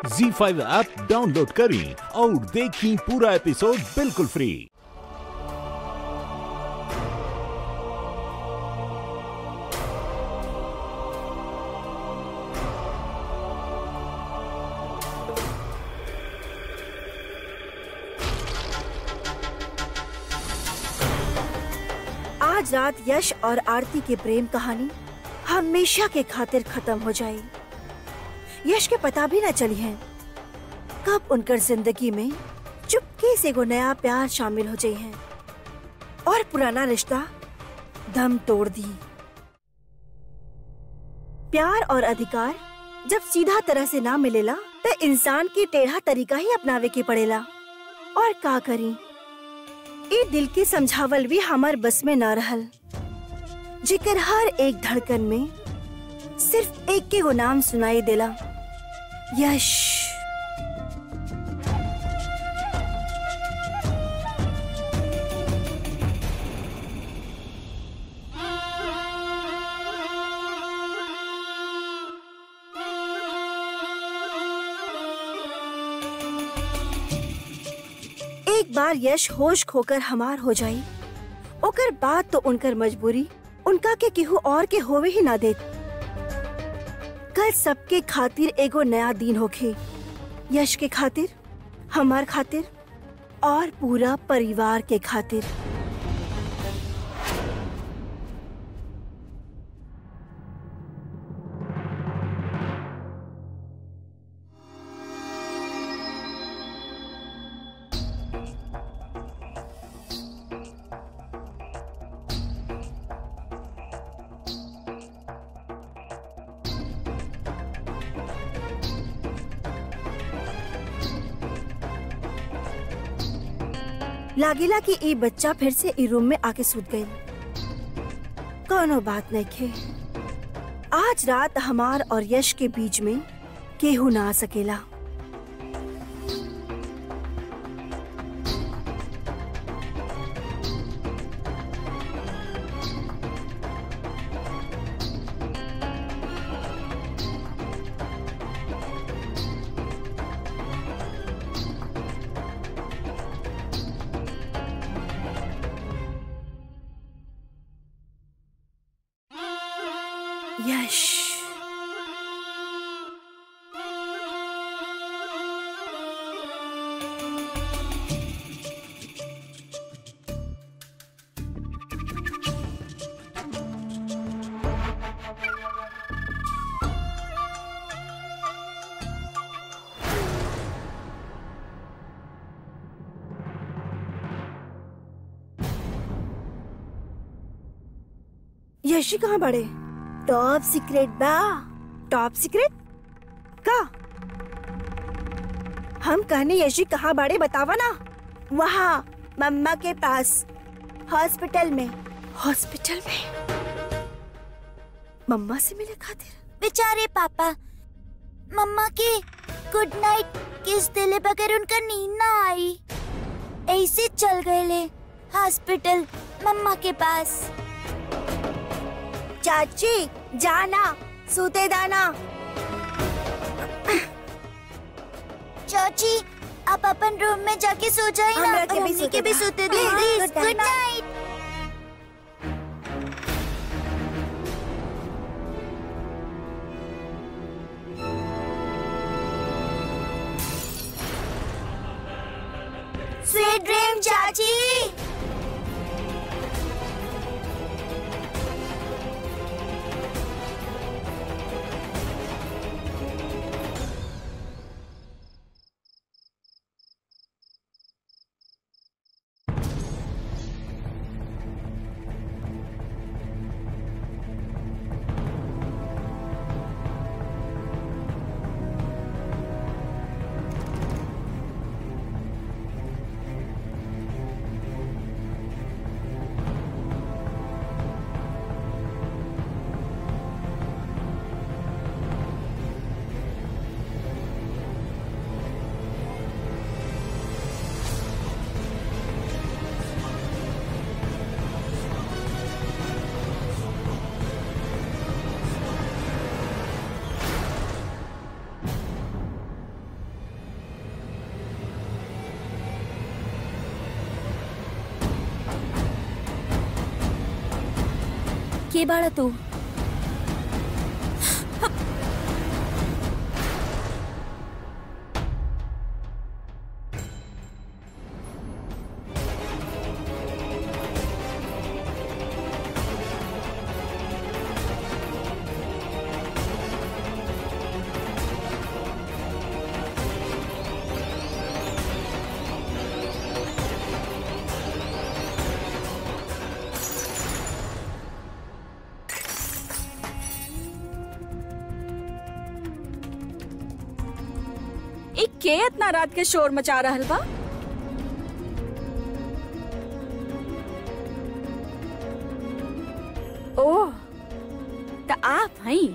जी five app download करें और देखें पूरा एपिसोड बिल्कुल फ्री आज रात यश और आरती की प्रेम कहानी हमेशा के खातिर खत्म हो जाए यश के पता भी न चली है कब उनकर जिंदगी में चुपके से वो नया प्यार शामिल हो जाए हैं और पुराना रिश्ता दम तोड़ दी प्यार और अधिकार जब सीधा तरह से ना मिलेला तो इंसान की टेढ़ा तरीका ही अपनावे के पड़ेला और का करी ए दिल के समझावल भी हमार बस में न रहल जिकर हर एक धड़कन में सिर्फ एक के वो नाम सुनाई देला यश एक बार यश होश खोकर हमार हो जाई ओकर बाद तो उनकर मजबूरी उनका के केहू और के होवे ही ना देत कल सबके खातिर एगो नया दिन होखे यश के खातिर हमार खातिर और पूरा परिवार के खातिर लागेला कि ई बच्चा फिर से ई रूम में आके सूत गई कोनो बात नहीं खे आज रात हमार और यश के बीच में केहू ना आ सकेला यश यशी कहाँ बड़े टॉप सीक्रेट बा टॉप सीक्रेट का हम कहने यशी कहाँ बड़े बतावा ना वहाँ मम्मा के पास हॉस्पिटल में हॉस्पिटल में मम्मा से मिले खातिर बेचारे पापा मम्मा के गुड नाइट किस दिले बगैर उनका नींद ना आई ऐसे चल गए ले हॉस्पिटल मम्मा के पास चाची जाना सूते दाना चाची आप अपन रूम में जाके सो जाए ना हमरा के भी मम्मी सोते के भी दा। सोते दे हाँ, please good good night. Night sweet dream चाची के बाड़ा तू ई के इतना रात के शोर मचा रहल बा ओह त आप हई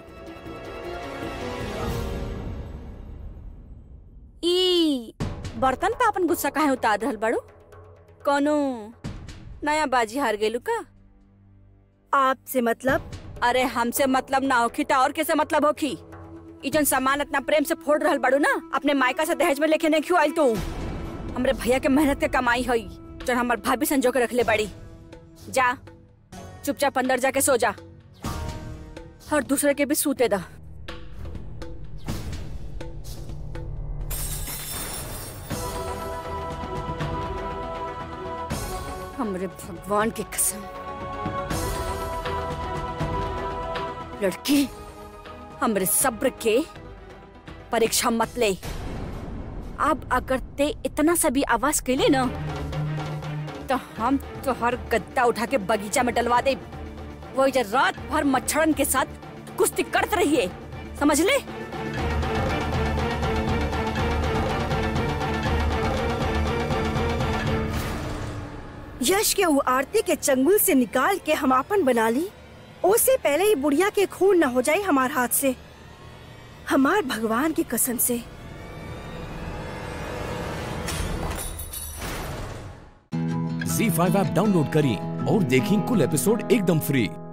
ई बर्तन पे अपन गुस्सा काहे उतार रहल बड़ो कोनो नया बाजी हार गेलू का आपसे मतलब अरे हमसे मतलब ना होखी त और कैसे मतलब होखी ई जन सामान इतना प्रेम से फोड़ रहल बड़ू ना अपने मायका से दहेज में लेके नहीं क्यों आयल तू हमरे भैया के मेहनत के कमाई हई जन हमर भाभी संजो के रखले बड़ी जा चुपचाप अंदर जाके सो जा और दूसरे के भी सूते दा हमरे भगवान की कसम लड़की हमरे सब्र के परीक्षा मत ले अब अगर ते इतना सा भी आवाज कैले ना तो हम तो हर गद्दा उठा के बगीचा में डलवा दे वो इधर रात भर मच्छरन के साथ कुश्ती करते रहिए समझ ले यश के वो आरती के चंगुल से निकाल के हम आपन बना ली उससे पहले ही बुढ़िया के खून न हो जाए हमार हाथ से हमार भगवान की कसम से झी फाइव ऐप डाउनलोड करें और देखें कुल एपिसोड एकदम फ्री